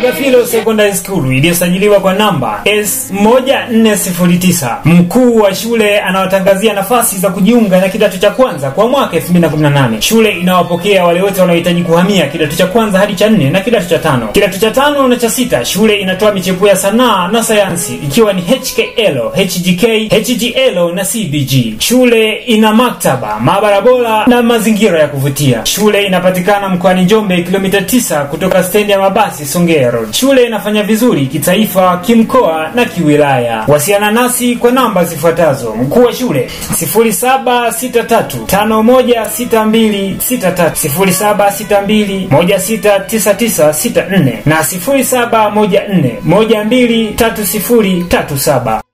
Agafilo Secondary School iliyosajiliwa kwa namba S1409. Mkuu wa shule anawatangazia nafasi za kujiunga na kidato cha kwanza kwa mwaka 2018. Shule inawapokea wale wote wanaohitaji kuhamia kidato cha kwanza hadi cha nne na kidato cha tano. Kidato cha tano na cha sita, shule inatoa michepuo ya sanaa na sayansi ikiwa ni HKL, HGK, HGL na CBG. Shule ina maktaba, maabara bora na mazingira ya kuvutia. Shule inapatikana mkoani Njombe, kilomita 9 kutoka stendi ya mabasi Songea Road. Shule inafanya vizuri kitaifa, kimkoa na kiwilaya. Wasiana nasi kwa namba zifuatazo: mkuu wa shule 0763516263, 0762169964 na 0714123037.